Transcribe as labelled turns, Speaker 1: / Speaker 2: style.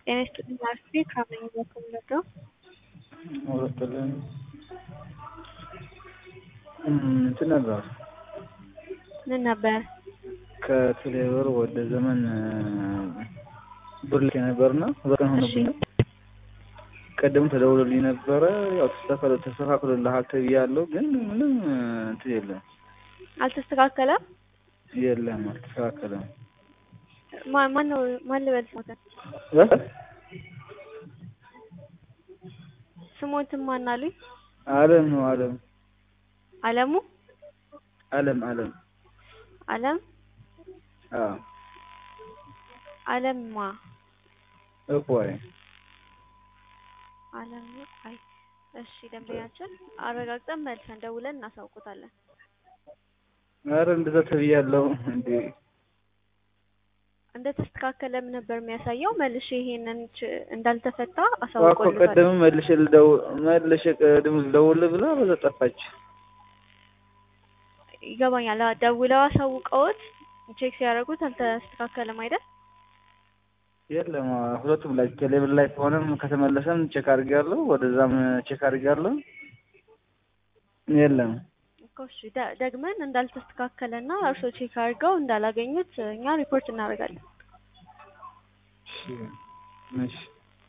Speaker 1: ጤና ይስጥልኝ አርፌ ከአመኝ በኩል ነበር።
Speaker 2: ወረቀልን እንትን ነበር
Speaker 1: ምን ነበር?
Speaker 2: ከቴሌብር ወደ ዘመን ብር ልኬ ነበርና ሁለት ቀን ሆኖብኝ ነው። ቀደም ተደውሎልኝ ነበረ። ያው ተስተካክሎ ተስተካክሎልሃል ተብያለሁ፣ ግን ምንም እንትን የለም
Speaker 1: አልተስተካከለም።
Speaker 2: የለም አልተስተካከለም።
Speaker 1: ማ- ማን ነው ማን ልበል ስሞትን
Speaker 2: እ?
Speaker 1: ስሞትን ማን አሉኝ?
Speaker 2: አለም ነው አለም
Speaker 1: አለሙ
Speaker 2: አለም አለም
Speaker 1: አለም
Speaker 2: አዎ
Speaker 1: አለምማ
Speaker 2: እኮይ
Speaker 1: አለም አይ እሺ፣ ደንበኛችን አረጋግጠን መልሰን ደውለን እናሳውቁታለን።
Speaker 2: ኧረ እንደዛ ተብያለሁ እንዴ
Speaker 1: እንደተስተካከለም ነበር የሚያሳየው። መልሼ ይሄንን ች- እንዳልተፈታ
Speaker 2: እኮ
Speaker 1: አሳውቆልታል።
Speaker 2: ቀደም መልሼ ልደው መልሼ ቀደም ልደውል ብላ በዛ ጠፋች።
Speaker 1: ይገባኛል። አዎ፣ ደውለው አሳውቀውት ቼክ ሲያደርጉት አልተስተካከለም አይደል?
Speaker 2: የለም ሁለቱም ላይ ቴሌብር ላይ ከሆነም ከተመለሰም ቼክ አድርጌያለሁ፣ ወደዛም ቼክ አድርጌያለሁ። የለም
Speaker 1: እኮ እሺ፣ ደ- ደግመን እንዳልተስተካከለና እርሶ ቼክ አድርገው እንዳላገኙት እኛ ሪፖርት እናደርጋለን።
Speaker 2: እሺ እሺ